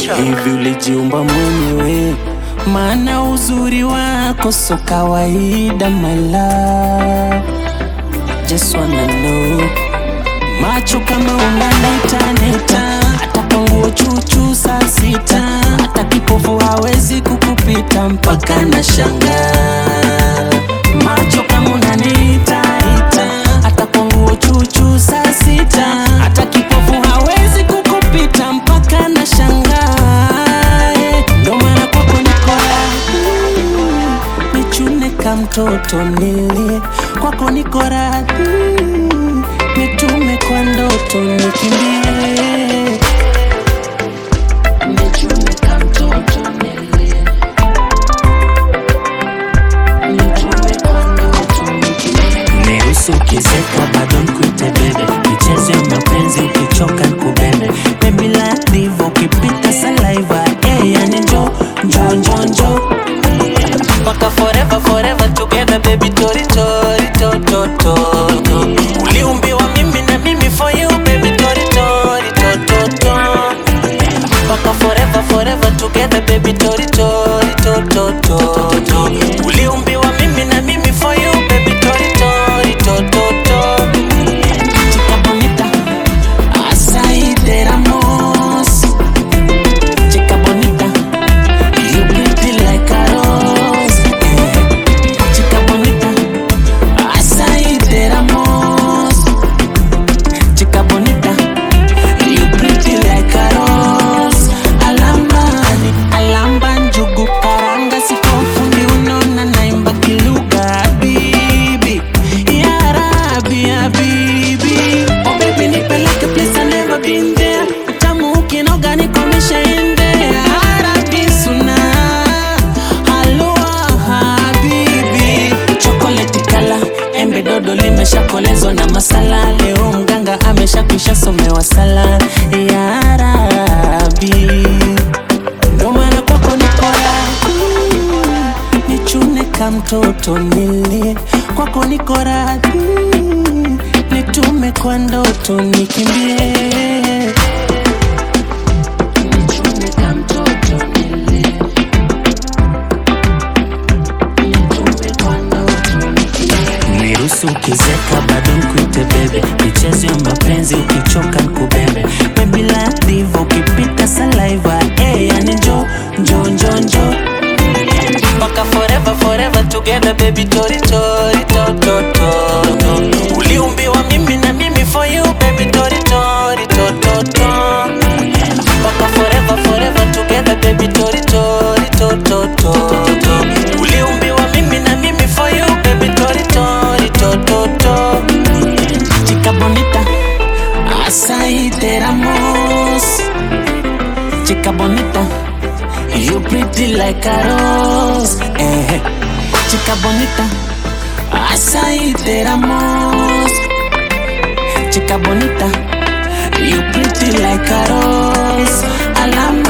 hivi ulijiumba mwenyewe, maana uzuri wako so kawaida, my love. Just wanna know macho kama unanitaneta, hata kwa nguo chuchu saa sita, hata kipofu hawezi kukupita mpaka na shangaa. Macho kama unaniitaita, hata kwa nguo chuchu saa sita, hata kipofu hawezi kukupita mpaka na shangaa. Ndo maana kwako niko radhi nichune ka mtoto nili kwako niko radhi nitume kwa ndoto nikimbie nichune ka mtoto nili nitume kwa ndoto nikimbie Niruhusu ukizeka bado nkuite bebe, michezo ya mapenzi ukichoka nkubebe, baby like diva ukipita saliva, eh, yani njo njo njo njo mpaka forever forever together baby tori tori to to to to uliumbiwa mimi na mimi for you baby tori tori to to to mpaka forever forever together baby tori tori to to to to uliumbiwa mimi na mimi for you baby tori tori to to to chica bonita así te damos chica bonita you pretty like a rose eh. chica bonita así te damos chica bonita You pretty like a rose Alamba, alamba njugu karanga Sikofundi unaona naimba kiluga Bibi, ya Rabbi, ya bibi Oh baby nipeleke place I never been there Utamu ukinoga nikomesha ende Arabi suna Halua habibi Chocolate kala Embe dodo limeshakolezwa na masala Leo mganga ameshakwisha somewa sala Ya Rabbi Ndo maana kwako niko radhi Nichune ka mtoto nili Kwako niko radhi Nitume kwa ndoto nikimbie Nichune ka mtoto nili Nitume kwa ndoto nikimbie Niruhusu ukizeka bado nkuite bebe, michezo ya mapenzi ukichoka nkubebe, baby like diva ukipita saliva, eh, yani njo njo njo njo mpaka forever forever together baby tori tori to to to to uliumbiwa mimi na mimi for you baby tori tori to to to mpaka forever forever together baby tori tori to to to to uliumbiwa mimi na mimi for you baby tori tori to to to chica bonita así te damos chica bonita You pretty like a rose, eh. Chica bonita, así te damos. Chica bonita, you pretty like a rose. Alama